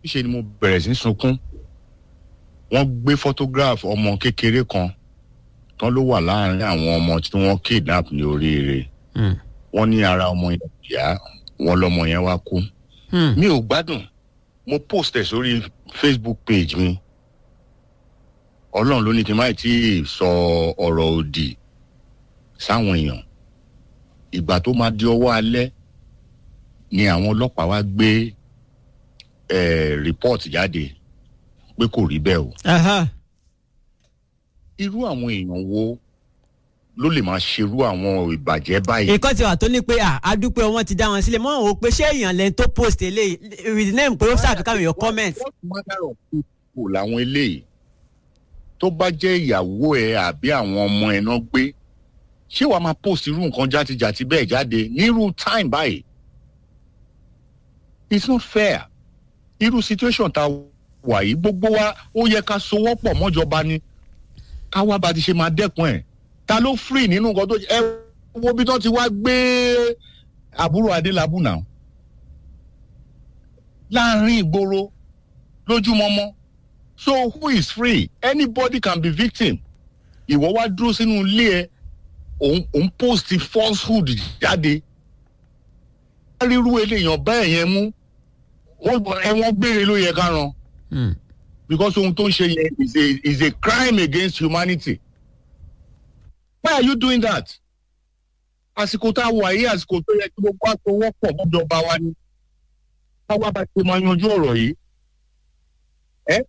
níṣẹ́ ni mo bẹ̀rẹ̀ sí í sunkún wọ́n gbé photograph ọmọ kékeré kan tán ló wà láàrin àwọn ọmọ tí wọ́n kidnap ní oríire Hmm. wọ́n ní ara ọmọ yẹn yá wọ́n lọ́mọ yẹn wá kú Hmm. mi ò gbádùn mo post ẹ̀ sórí facebook page mi ọlọ́run ló ní kí n má tí ì sọ ọ̀rọ̀ òdì sáwọn èèyàn ìgbà tó máa di ọwọ́ alẹ́ ni àwọn ọlọ́pàá wá gbé eh, report jáde pé kò rí bẹ́ẹ̀ o Aha. irú àwọn èèyàn wo ló lè máa ṣerú àwọn ìbàjẹ́ báyìí ìkọ́ ti wà tó ní pé à adúpẹ́ wọn ti dá wọn sílẹ̀ mọ́ ò pé ṣé èèyàn lẹ́ni tó post eléyìí with the name pé ó ṣàfikà your comment. what manner of people làwọn eléyìí tó bá jẹ́ ìyàwó ẹ àbí àwọn ọmọ ẹ náà gbé ṣé wàá máa post irú nǹkan játijàti bẹ́ẹ̀ jáde nírú time báyìí it's not fair irú situation tá a wà yìí gbogbo wa ó yẹ ká sowọ́pọ̀ mọ́jọba ni ká wá bá ti ṣe máa dẹ́kun ẹ̀ ta ló free nínú nǹkan tó ẹ wo bí tó ti wá gbé àbúrò adélábù náà láàrin ìgboro lójúmọmọ so who is free anybody can be victim ìwọ wá dúró sínú ilé ẹ òun òun post falsehood jáde ríru eléyàn bẹ́ẹ̀ yẹn mú wọ́n ẹ̀wọ̀n gbére ló yẹ ká ran Hmm. because ohun tó ń ṣe yẹn is a is a crime against humanity why are you doing that àsìkò tá a wà yìí àsìkò tó yẹ kí gbogbo àtọwọ́pọ̀ mọ́jọba wa ni káwá bá ti máa yanjú ọ̀rọ̀ yìí ẹ́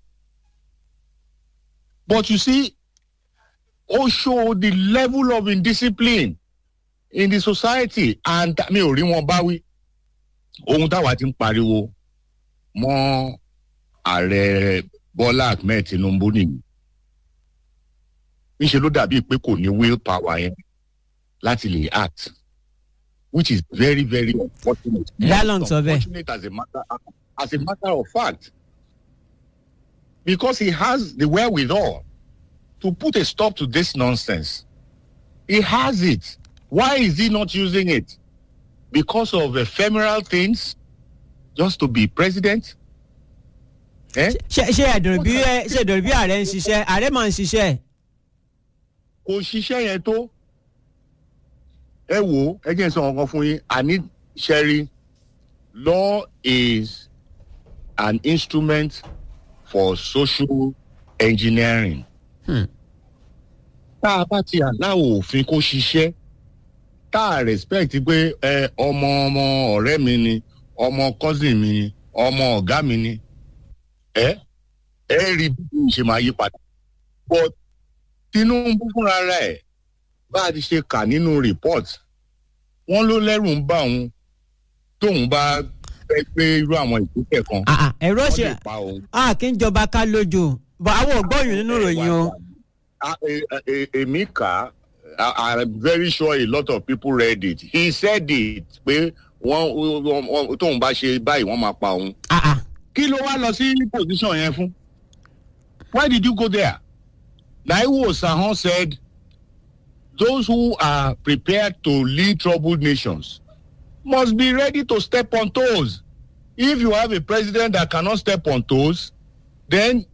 but you see ó show the level of indiscipline in the society and mi ò rí wọn báwí ohun táwa ti ń pariwo mọ́ ààrẹ bọ́lá ahmed tinubu nìyí níṣẹ́ ló dàbí pé kò ní will power yẹn láti lè act which is very very unfortunate. Dialogue sọ bẹ́ẹ̀. unfortunate as a matter as a matter of fact because he has the wherewithal to put a stop to this nonsense he has it why is he not using it because of ephemeral things just to be president. Eh? ṣe ṣe ẹ̀dùn bí ẹ ṣe ẹ̀dùn bí ààrẹ ń ṣiṣẹ́ ààrẹ máa ń ṣiṣẹ́. kò ṣiṣẹ́ yẹn tó ẹ wò ó ẹ jẹ́ n sọ nǹkan fún yín àní ṣẹ́rí law is an instrument for social engineering. Hmm. tá a bá ti aláwọ̀ òfin kó ṣiṣẹ́ tá a respect pé ẹ ọmọ ọmọ ọ̀rẹ́ mi ni ọmọ cousin mi ni ọmọ ọ̀gá mi ni ẹ ẹ rí bí mo ṣe máa yí padà but tinubu fúnra rẹ̀ bá a ti ṣe kà nínú report wọ́n ló lẹ́rù ń bá òun tóun bá fẹ́ pé irú àwọn ìpínlẹ̀ kan Ah, ah, ẹ̀rọ wọ́n ṣe lè pa òun. a kì í jọba ká lójú bọ̀ àwọn ògbóyún nínú ìròyìn o. Ah, eh, eh, èmi kà á i'm very sure a lot of people read it he said it pé wọ́n wọ́n- wọ́n- tóun bá ṣe báyìí wọ́n máa pa òun. Ah, ah. kí ló wá lọ sí position yẹn fún why did you go there naiwo sahon said those who are prepared to lead troubled nations must be ready to step on toes if you have a president that cannot step on toes then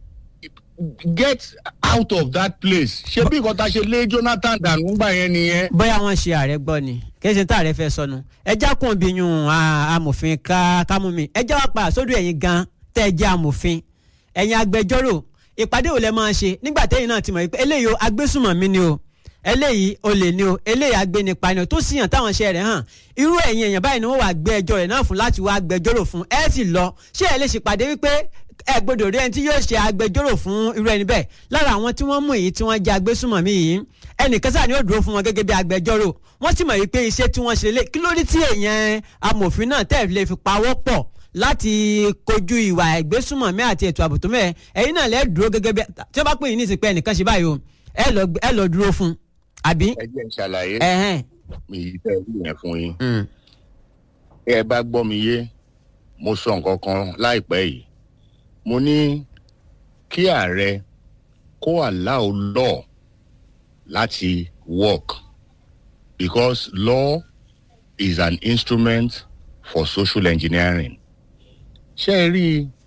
get out of that place ṣé bí nǹkan ta ṣe lé jonathan dànù gbà yẹn nìyẹn. bóyá wọn ṣe ààrẹ gbọ́ ni kẹsàn tá ààrẹ fẹ́ sọnù ẹjá kún bí yun ah, amòfin ká kámú mi ẹjá wá pa sódò ẹ̀yin gan tẹ́ ẹ jẹ́ amòfin ẹ̀yin agbẹjọ́rò ìpàdé ò lẹ máa ṣe nígbà tẹ́yin náà ti mọ̀ pé eléyìí o agbésùmọ̀mí ni o eléyìí olè ni o eléyìí agbénipa ni o tó sì hàn táwọn ṣe rẹ̀ hàn irú ẹ̀yin èèyàn báyìí ni wọ́n wà gbé ẹjọ́ rẹ̀ náà fún láti wá agbẹjọ́rò fún ẹ sì lọ ṣé ẹ lè ṣèpàdé wípé ẹ gbọ́dọ̀ rí ẹni tí yóò ṣe agbẹjọ́rò fún irú ẹni bẹ́ẹ̀ lára àwọn tí wọ́n mú èyí tí wọ́n jẹ́ agbésùmọ̀mí yìí ẹnìkan sáà ni ó dúró fún wọn gẹ́gẹ́ bí agbẹjọ́rò wọ́n sì mọ̀ wípé iṣẹ́ tí wọ́n ṣe lé kí ló dé tí èèyàn amòfin náà tẹ̀ lè fi pawọ́ pọ̀ láti kojú ìwà ìgbésùmọ̀mí àti ètò ààbò tó mẹ́ẹ̀ ẹ̀yin náà lẹ́ẹ̀ dúró gẹ́gẹ́ bí tí wọ́n bá pè yín ní ìsìnkú ẹnìkan ṣe báyìí o ẹ lọ ẹ lọ dúró fún àbí. ẹ jẹ́ n ṣàlàyé ẹ̀hẹ́n. èyí tẹ́ ẹ wí yẹn fún yín. Mm. ẹ bá gbọ́ mi yé mo sọ nǹkan kan láìpẹ́ yìí mo ní kí ààrẹ kó allow law láti work because law is an instrument for social engineering ṣé ẹ rí i